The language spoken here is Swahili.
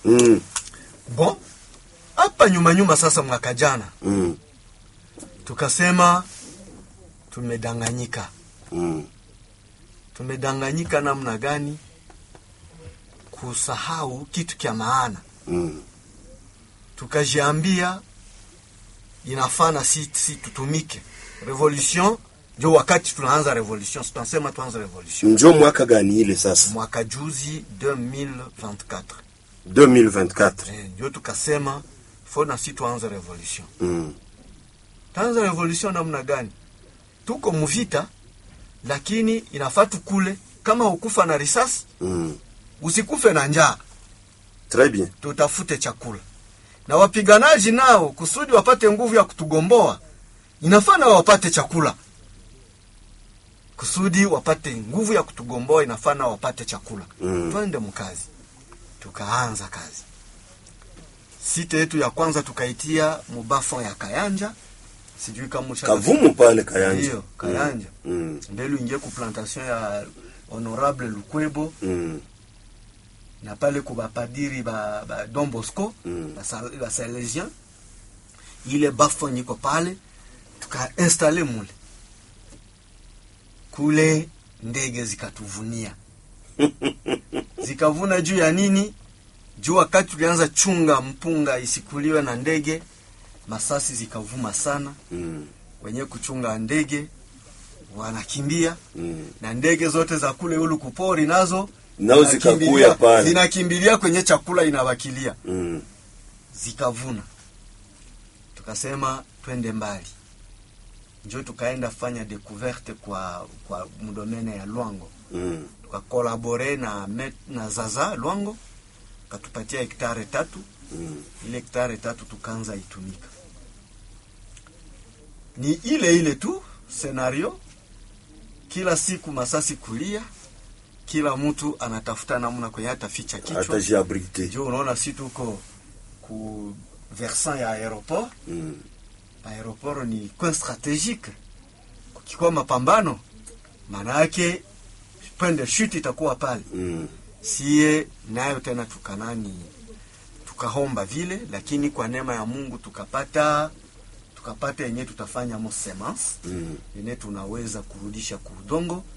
Mm. Bon, hapa nyuma nyuma sasa, mwaka jana Mm. tukasema tumedanganyika. Mm. Tumedanganyika namna gani? Kusahau kitu kya maana, Mm. tukajiambia inafana si, si tutumike revolution. Ndio wakati tunaanza revolution, si tunasema tuanze revolution Njo mwaka gani ile sasa? mwaka juzi 2024 2024. Eh, ndio tukasema fo na si tuanze revolution. Mm. Taanza revolution namna gani? Tuko muvita, lakini inafaa tukule. Kama ukufa na risasi, Mm. usikufe na njaa, Très bien. tutafute chakula. Na wapiganaji nao, kusudi wapate nguvu ya kutugomboa, inafaa nao wapate chakula. Kusudi wapate nguvu ya kutugomboa, inafaa nao wapate chakula. Mm. Twende mkazi. Tukaanza kazi. Site yetu ya kwanza tukaitia mubafon ya Kayanja, sijui kama usha- Kavumu pale Kayanja. Ndiyo, Kayanja. Mm. mbele uingie ku plantation ya honorable Lukwebo Mm. na pale ku bapadiri ba, ba Don Bosco Mm. ba, Sal- ba Salesian ile bafo niko pale tukainstale mule kule, ndege zikatuvunia zikavuna juu ya nini? Juu wakati tulianza chunga mpunga isikuliwe na ndege, masasi zikavuma sana, Mm. wenye kuchunga ndege wanakimbia Mm. na ndege zote za kule ulu kupori nazo Nao zinakimbilia- zikakuya pale. zinakimbilia kwenye chakula inawakilia, Mm. zikavuna. Tukasema twende mbali, njo tukaenda fanya découverte kwa kwa mdomene ya Lwango, Mm. tukakolabore na met, na Zaza Lwango katupatia hektare tatu. Mm. Ile hektare tatu tukaanza itumika, ni ile ile tu scenario kila siku masasi kulia, kila mtu anatafuta namna kwenye ataficha kichwa. Atajiabrite. Ndio unaona si tuko ku versant ya aeroport. Mm. Aeroport ni coin strategique, kukikuwa mapambano, maana yake point de chute itakuwa pale. Mm. Sie nayo tena tukanani, tukahomba vile, lakini kwa neema ya Mungu tukapata tukapata yenye tutafanya mo semence Mm. yenye tunaweza kurudisha kudongo